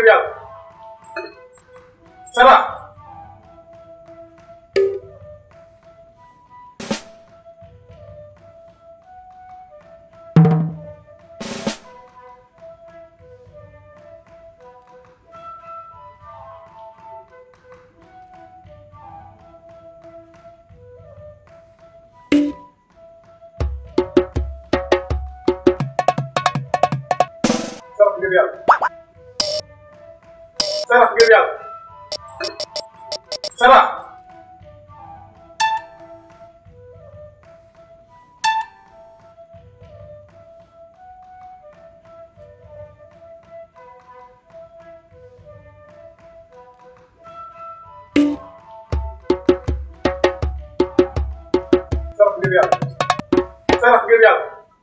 yàlla ça va sarax ngir yàlla sarax ngir yàlla sarax sarax ngir yàlla sarax ngir yàlla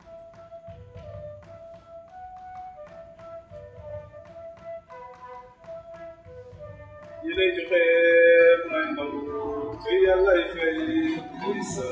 yi lay joxe may nangu te yàllay fay muy sa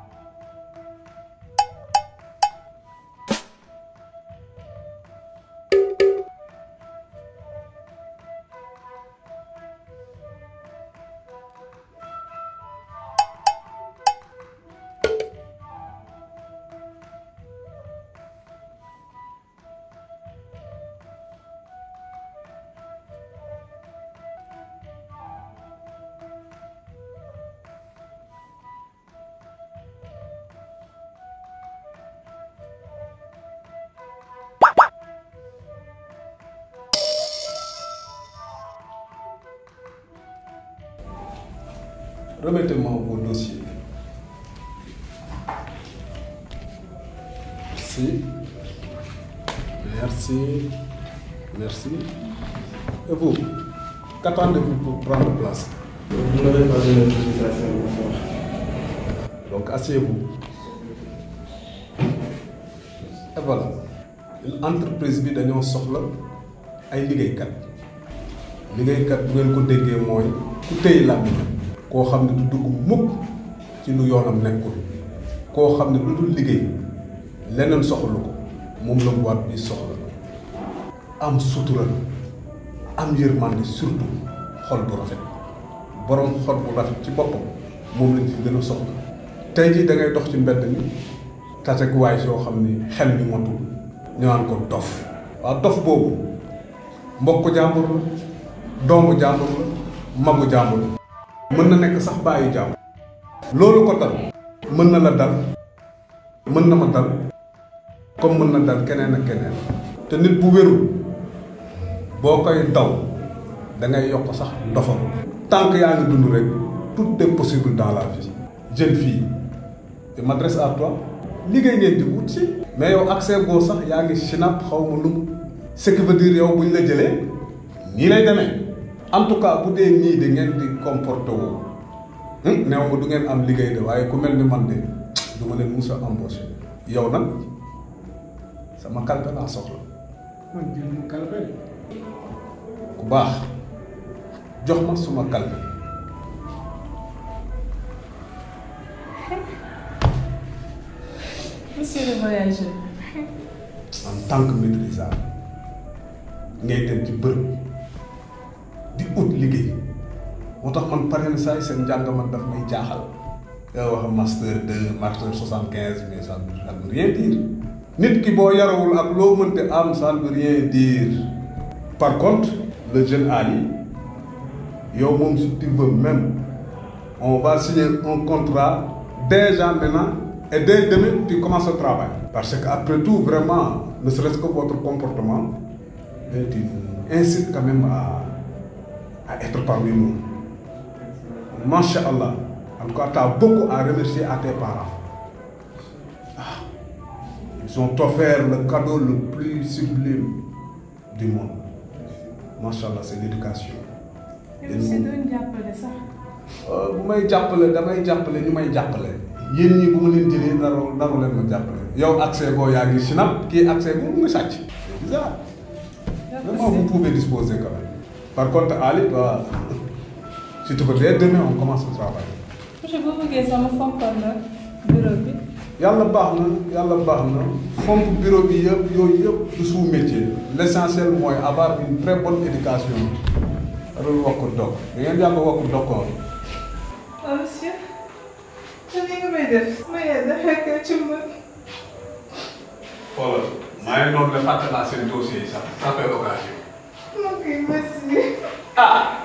Remettez-moi vos dossiers. Merci. Merci. Merci. Et vous, qu'attendez-vous pour prendre place Vous n'avez pas donné d'autorisation de m'asseoir. Donc asseyez-vous. Et voilà. Une entreprise bi dañoo soxla ay liggéeykat liggéeykat bu ngeen ko déggee mooy ku téye làmmiñam koo xam ne du dugg mukk ci lu yoonam nekkul koo xam ne lu dul liggéey leneen soxlu ko moom la boîte bi soxla am sutura am yërmande surtout xol bu rafet borom xol bu rafet ci boppam moom lañ fi gën a soxla tey jii da ngay dox ci mbedd mi tatek waay soo xam ni xel mi motul ñu naan ko dof waaw dof boobu mbokk jàmbur la doomu jàmbur la magu jàmbur la mën na nekk sax bàyyi jàmbur loolu ko dal mën na la dal mën na ma dal comme mën na dal keneen ak keneen te nit bu wérul boo koy daw da ngay yokk sax dofam tant que yaa ngi dund rek tout est possible dans la vie jeune fille je m'adresse à toi liggéey ngeen di wut si mais yow accès boo sax yaa ngi sinap xaw ma lu mu ce qui veut dire yow bu ñu la jëlee nii lay demee en tout cas bu dee nii de ngeen di comporté woo néew ma du ngeen am liggéey de waaye ku mel ni man de du ma leen mus a embauché yow nag sama kalpe laa soxla man jël kalpe ku baax jox ma suma kalpe Monsieur le voyageur. en tant que maîtrisable ngay dem ci bërëb di ut liggéey moo tax man pare na saa yi seen njàng man daf may jaaxal yow wax master 2 master 75 mais ça ne ça ne veut rien dire nit ki boo yarawul ak loo mënte am ça ne veut rien dire par contre le jeune Ali yow moom si tu veux même on va signer un contrat déjà maintenant et dès demain tu commences le travail parce que après tout vraiment ne serait-ce que votre comportement mais tu incites quand même à à être parmi nous Masha'Allah en tout cas tu as beaucoup à remercier à tes parents ah ils ont offert le cadeau le plus sublime du monde Masha'Allah c'est l'éducation yow si doon jàppale sax. bu may jàppale damay jàppale ñu may jàppale yéen ñi bu ma leen jëlee naru naru leen ma jàppale yow accès boo yaa ngi sinap kii accès boo mu ngi sàcc c'est bizarre vraiment vous pouvez disposer quand même par contre Ali toi si tu veux dès demain on commence le travail monsieur boo bëggee sama fompal na bureau bi. yàlla baax na yàlla baax na fomp bureau bi yëpp yooyu yëpp du sous métier l' essentiel mooy avoir une très bonne éducation loolu wax ko dog da ngeen yàgg wax ko dog ko ah monsieur. te ni nga may def. ma yaay dafa ko ci mën. xoolal maa ngi noonu la fàtte naa seen dossier yi sax ça fait occasion ok merci. ah